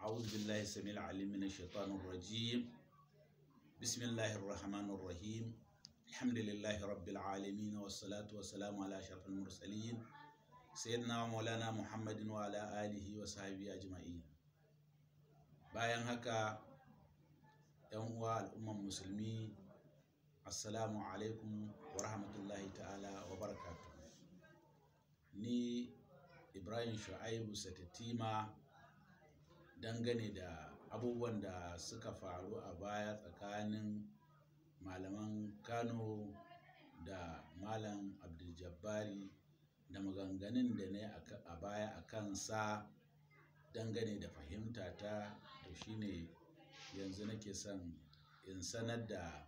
أعوذ بالله السميع العليم من الشيطان الرجيم بسم الله الرحمن الرحيم الحمد لله رب العالمين والصلاة والسلام على أشرف المرسلين سيدنا ومولانا محمد وعلى آله وصحبه أجمعين bayan haka yan uwa al'umman musulmi assalamu alaikum wa rahmatullahi ta'ala wa barakatuh ni ibrahim shu'aibu satatima dangane da abubuwan da suka faru a baya tsakanin malaman kano da malam abdul-jabbari da maganganun da na a baya a kansa dangane da fahimta ta to shine yanzu nake son in sanar da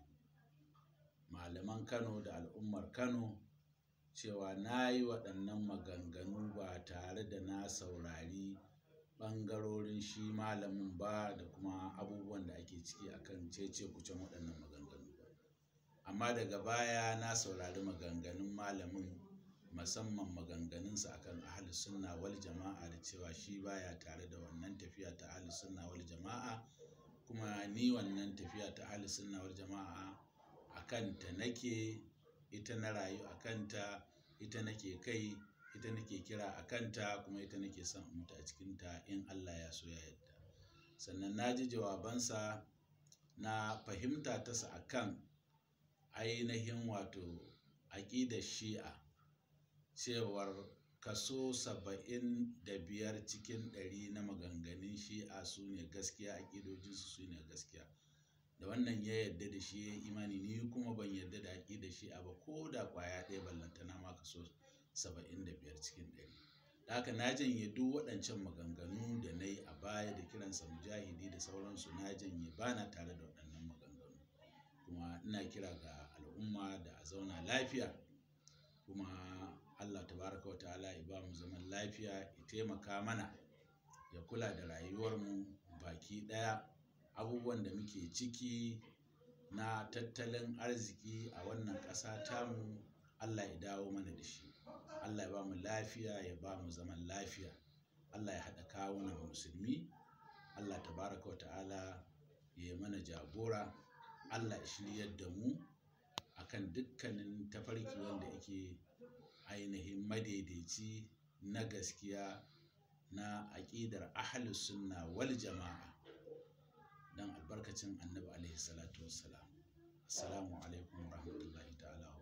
malaman kano da al'ummar kano cewa na yi waɗannan maganganu ba tare da na saurari ɓangarorin shi malamin ba da kuma abubuwan da ake ciki akan cece kucin waɗannan maganganu amma daga baya na saurari maganganun malamin musamman maganganunsa akan ahli sunna wal jama'a da cewa shi baya tare da wannan tafiya ta ahli sunna wal jama'a kuma ni wannan tafiya ta ahli sunna wal jama'a a kanta nake ita na rayu a kanta ita nake kai ita nake kira a kanta kuma ita nake son mutu a cikinta in Allah ya so ya yadda sannan na ji jawabansa na fahimta tasa akan ainihin wato aƙidar shi'a cewar kaso saba'in da biyar cikin ɗari na maganganun shi'a su ne gaskiya aƙidojinsu su ne gaskiya da wannan ya yarda da shi ya imani ni kuma ban yarda da aƙidar shi'a ba ko da ƙwaya ɗaya ballantana ma kaso saba'in da biyar cikin ɗari da haka na janye duk waɗancan maganganu da na yi a baya da kiransa mujahidi da sauransu na janye ba na tare da waɗannan maganganu kuma ina kira ga al'umma da a zauna lafiya kuma Allah tabaraka wa ta'ala ya ba mu zaman lafiya ya taimaka mana ya kula da rayuwarmu baki ɗaya abubuwan da muke ciki na tattalin arziki a wannan ƙasa tamu Allah ya dawo mana da shi Allah ya ba mu lafiya ya ba mu zaman lafiya Allah ya haɗa kawunan musulmi Allah tabaraka wa ta'ala ya yi mana jagora Allah ya shiryar da mu akan dukkanin tafarki wanda yake ainihin madaidaici na gaskiya na aƙidar ahalus sunna wal jama'a don albarkacin annabi alaihi salatu wassalam assalamu alaikum wa rahmatullahi ta'ala